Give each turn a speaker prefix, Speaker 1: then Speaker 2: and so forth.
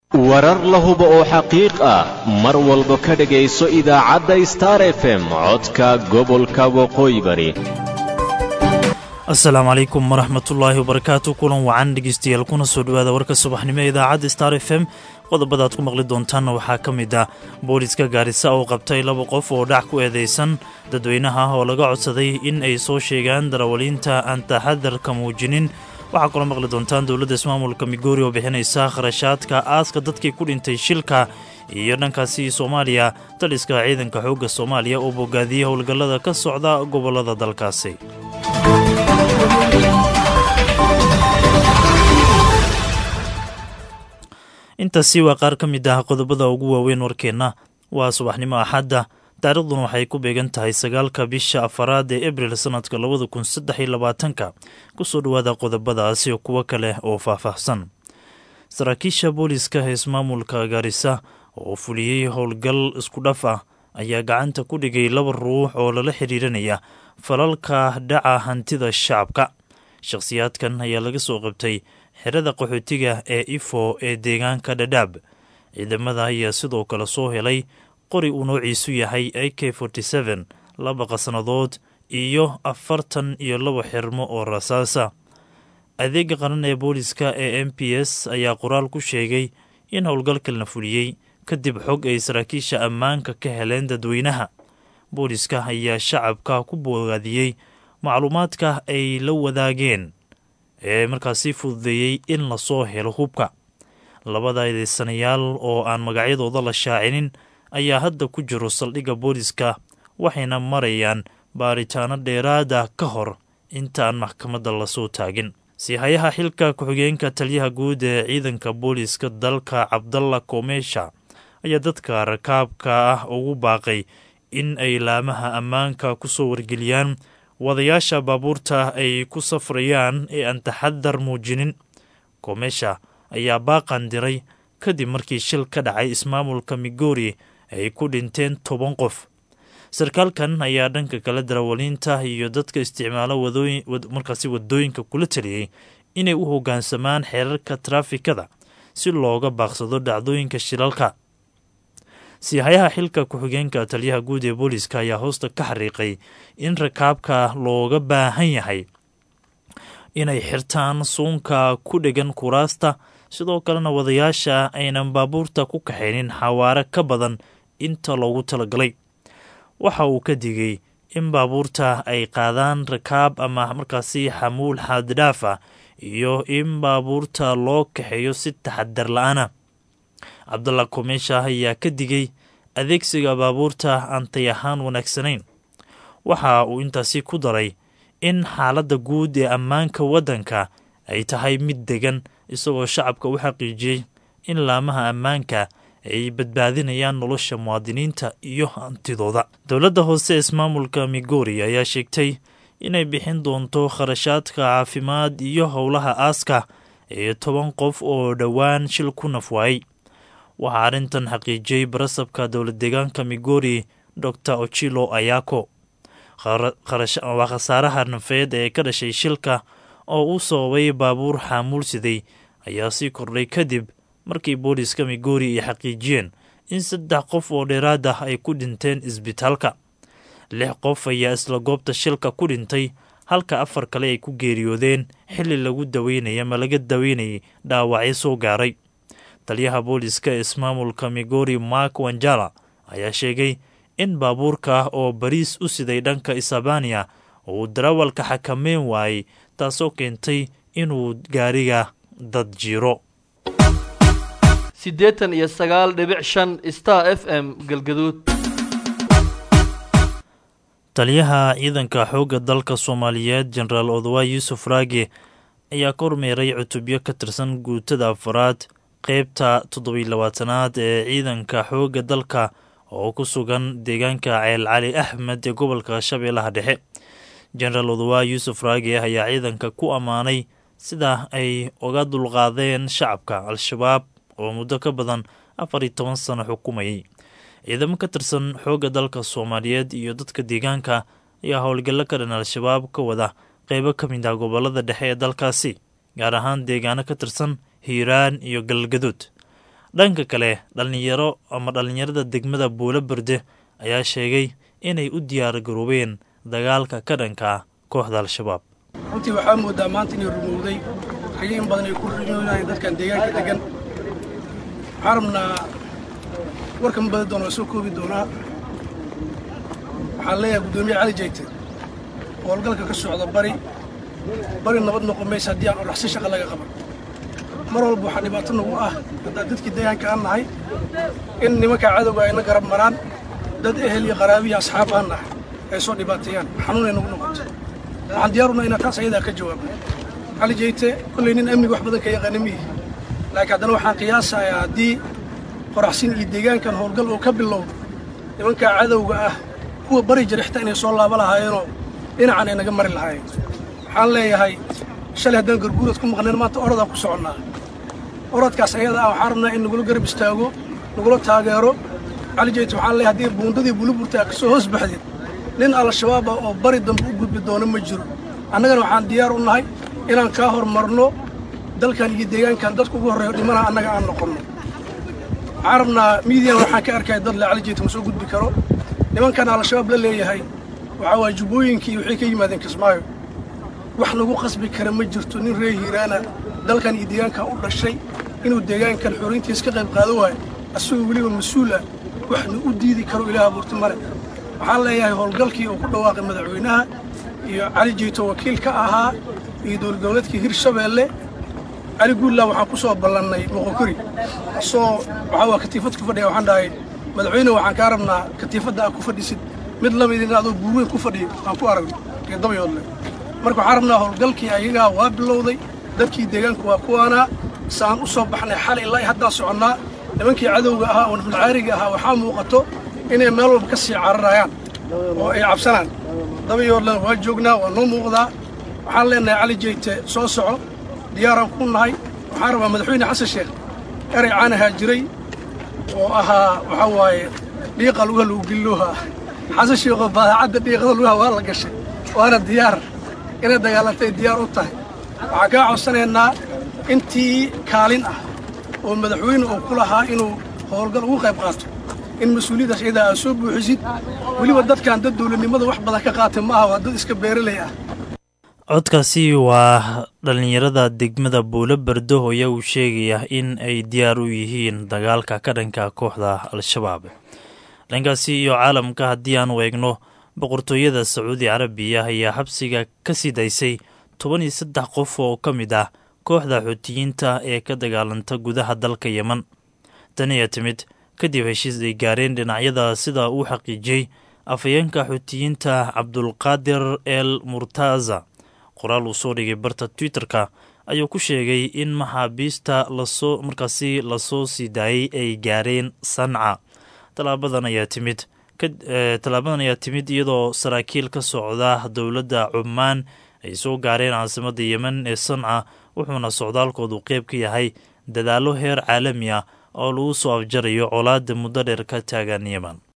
Speaker 1: warar la hubo oo xaqiiq ah mar walba ka dhegayso idaacadda star f m codka gobolka waqooyi bari
Speaker 2: asalaamu calaykum waraxmatullaahi wabarakaatu kulan wacan dhegeystayaal kuna soo dhowaada warka subaxnimo ee idaacadda star f m qodobada aad ku maqli doontaanna waxaa ka mid ah booliska gaarisa oo qabtay laba qof oo dhac ku eedeysan dadweynaha oo laga codsaday in ay soo sheegaan darawaliinta aan taxadarka muujinin waxaa kaloo maqli doontaan dowladda ismaamulka migoori oo bixinaysa kharashaadka aaska dadkii ku dhintay shilka iyo dhankaasi soomaaliya taliska ciidanka xoogga soomaaliya oo bogaadiyey howlgallada ka socda gobollada dalkaasi intaasi waa qaar ka mid ah qodobada ugu waaweyn warkeenna waa subaxnimo axadda taariikhduna waxay ku beegan tahay sagaalka bisha afaraad ee abril sannadka labada kun saddex iyo labaatanka kusoo dhowaada qodobadaasi kuwo kale oo faahfaahsan saraakiisha booliska ee ismaamulka gaarisa oo fuliyey howlgal isku dhaf ah ayaa gacanta ku dhigay laba ruux oo lala xiriirinaya falalka dhaca hantida shacabka shakhsiyaadkan ayaa laga soo qabtay xerada qaxootiga ee ifo ee deegaanka dhadhaab ciidamada ayaa sidoo kale soo helay qori uu noociisu yahay a k forty laba qasnadood iyo afartan iyo laba xirmo oo rasaasa adeega qaran ee booliska ee m p s ayaa qoraal ku sheegay in howlgalkan la fuliyey kadib xog ay saraakiisha ammaanka ka heleen dadweynaha booliska ayaa shacabka ku bogaadiyey macluumaadka ay la wadaageen ee markaasi fududeeyey in lasoo helo hubka labada eedeysanayaal oo aan magacyadooda la shaacinin ayaa hadda ku jiro saldhigga booliska waxayna marayaan baaritaano dheeraada ka hor intaan maxkamadda lasoo taagin siihayaha xilka ku-xigeenka taliyaha guud ee ciidanka booliska dalka cabdalla koomesha ayaa dadka rakaabka ah ugu baaqay in ay laamaha ammaanka ku soo wargeliyaan wadayaasha baabuurta ay ku safrayaan ee aan taxadar muujinin koomesha ayaa baaqan diray kadib markii shil ka dhacay ismaamulka migoori ay ku dhinteen toban qof sarkaalkan ayaa dhanka kale darawaliinta iyo dadka isticmaalo markaasi wadooyinka kula taliyey inay u hoggaansamaan xeerarka taraafikada si looga baaqsado dhacdooyinka shilalka siihayaha xilka ku-xigeenka taliyaha guud ee booliska ayaa hoosta ka xariiqay in rakaabka looga baahan yahay inay xirtaan suunka ku dhegan kuraasta sidoo kalena wadayaasha aynan baabuurta ku kaxaynin xawaare ka badan inta loogu talagalay waxa uu ka digay in baabuurta ay qaadaan rakaab ama markaasi xamuul xaaddhaaf ah iyo in baabuurta loo kaxeeyo si taxadar la-aana cabdalla komeesha ayaa ka digay adeegsiga baabuurta aan tay ahaan wanaagsanayn waxa uu intaasi ku daray in xaaladda guud ee ammaanka waddanka ay tahay mid degan isagoo shacabka u xaqiijiyey in laamaha ammaanka ay badbaadinayaan nolosha muwaadiniinta iyo hantidooda dowladda hoose ee ismaamulka migori ayaa sheegtay inay bixin doonto kharashaadka caafimaad iyo howlaha aaska ee toban qof oo dhowaan shil ku nafwaayey waxaa arrintan xaqiijiyey barasabka dowlad deegaanka migori dor ochilo ayako waa khasaaraha nafeed ee ka dhashay shilka oo u sababay baabuur xaamuul siday ayaa sii kordhay kadib markii booliska migori ay xaqiijiyeen in saddex qof oo dheeraad ah ay ku dhinteen isbitaalka lix qof ayaa isla goobta shilka ku dhintay halka afar kale ay ku geeriyoodeen xilli lagu daweynaya ma laga daweynayay dhaawacyo soo gaaray taliyaha booliska ee ismaamulka migori mark wanjala ayaa sheegay in baabuurka oo bariis u siday dhanka isabaniya uu darawalka xakameyn waayey taasoo keentay inuu gaariga dad jiro
Speaker 3: siddeetan iyo sagaal dhibic shan star f m galgaduud
Speaker 2: taliyaha ciidanka xoogga dalka soomaaliyeed jenaraal odawa yuusuf raage ayaa ka hormeeray cutubyo ka tirsan guutada afaraad qeybta toddobiy labaatanaad ee ciidanka xoogga dalka oo ku sugan deegaanka ceel cali axmed ee gobolka shabeellaha dhexe jenaraal odawa yuusuf raage ayaa ciidanka ku ammaanay sida ay uga dulqaadeen shacabka al-shabaab oo muddo ka badan afar iyo toban sano xukumayay ciidamo ka tirsan xoogga dalka soomaaliyeed iyo dadka deegaanka ayaa howlgallo ka dhan al-shabaab ka wada qeybo ka mid ah gobolada dhexe ee dalkaasi gaar ahaan deegaano ka tirsan hiiraan iyo galgaduud dhanka kale dhallinyaro ama dhallinyarada degmada buulo berde ayaa sheegay inay u diyaargaroobeen dagaalka ka dhanka ah kooxda al-shabaab
Speaker 4: runtii waxaa moodaa maanta inay rumowday riyo in badan ay ku rumoonayeen dadkan deegaanka degan waxaan rabnaa warka ma badi doona waa soo koobi doonaa waxaan leeyahay guddoomiye cali jayte howlgalka ka socda bari bari nabad noqon maysa haddii aan odhaxsi shaqa laga qaban mar walba waxaa dhibaato nagu ah haddaa dadkii deegaanka aan nahay in nimankaa cadowga ayna garab maraan dad ehel iyo qaraabiya asxaab aan nahay ay soo dhibaateeyaan xanuunay nagu noqoto waxaan diyaarunaa inaan taas ayadaa ka jawaabo cali jayte kollay nin amniga wax badan ka yaqaana miyi laakiin haddana waxaan qiyaasayaa haddii qoraxsin iyo deegaankan howlgal uu ka bilowdo nimankaa cadowga ah kuwa bari jarixta inay soo laaba lahaayeenoo dhinacan ay naga mari lahaayeen waxaan leeyahay shalay haddaan garguurad ku maqnayn maanta orodaan ku soconnaa orodkaas ayada ah waxaan rabnaa in nagula garab istaago nagula taageero cali jayte waxaan leeyahay haddii buundadii buluburta ka soo hoos baxdeen nin al-shabaab ah oo bari dambe u gudbi doono ma jiro annagana waxaan diyaar u nahay inaan kaa hormarno dalkan iyo deegaankan dadka ugu horreeyo dhimana annaga aan noqonno waxaan rabnaa miidiyan waxaan ka arkaya dad le cali jayte ma soo gudbi karo nimankan al-shabaab la leeyahay waxaa waaya jubbooyinkii waxay ka yimaadeen kismaayo wax nagu qasbi kara ma jirto nin reer hiiraana dalkan iyo deegaankan u dhashay inuu deegaankan xorayntiis ka qayb qaado waayo asagoo weliba mas-uul ah waxna u diidi karo ilaah abuurti male waxaan leeyahay howlgalkii uu ku dhawaaqay madaxweynaha iyo cali jeyto wakiil ka ahaa iyo dowladgoboleedkii hirshabeelle cali guullaa waxaan ku soo ballannay moqokori asoo waxaa waa katiifad ku fadhiya waxaan dhahay madaxweyne waxaan kaa rabnaa katiifadda aad ku fadhisid mid lamid in adoo buurweyn ku fadhiyo aan ku aragno iyo dabayoodle marka waxaan rabnaa howlgalkii ayagaa waa bilowday dadkii deegaanku waa kuwaanaa saan u soo baxnay xal ilaa haddaan soconnaa nimankii cadowga ahaa oo nafulcaariga ahaa waxaa muuqato inay meel walba ka sii cararayaan oo ay cabsanaan dabayoodlena waa joognaa waa noo muuqdaa waxaan leenahay cali jeyte soo soco diyaaraan ku nahay waxaan rabaa madaxweyne xasan sheekh erey caanahaa jiray oo ahaa waxaa waaye dhiiqa lugaha lagu gillooha xasan sheekoo baadacadda dhiiqada lugaha waa la gashay waana diyaar inay dagaalantay diyaar u tahay waxaan kaa codsanaynaa intii kaalin ah oo madaxweyne uu ku lahaa inuu howlgal ugu qayb qaato in mas-uuliyaddaas iyadaa aad soo buuxisid weliba dadkan dad dowladnimada wax badan ka qaatay ma aha waa dad iska beeraley ah
Speaker 2: codkaasi waa dhallinyarada degmada buulo bardo oo iyagu sheegaya in ay diyaar u yihiin dagaalka ka dhanka kooxda al-shabaab dhankaasi iyo caalamka haddii aanu eegno boqortooyada sacuudi carabiya ayaa xabsiga ka sii daysay toban iyo saddex qof oo ka mid ah kooxda xuutiyiinta ee ka dagaalanta gudaha dalka yeman tan ayaa timid kadib heshiis ay gaareen dhinacyada sida uu xaqiijiyey afhayeenka xuutiyiinta cabdulqaadir el murtaza qoraal uu soo dhigay barta twitter-ka ayuu ku sheegay in maxaabiista lasoo markaasi lasoo sii daayay ay gaareen sanca talaabadan ayaa timid tallaabadan ayaa timid iyadoo saraakiil ka socda dowladda cumaan ay soo gaareen caasimadda yemen ee sanca wuxuuna socdaalkoodu qeyb ka yahay dadaallo heer caalami ah oo lagu soo afjarayo colaada muddo dheer ka taagan yemen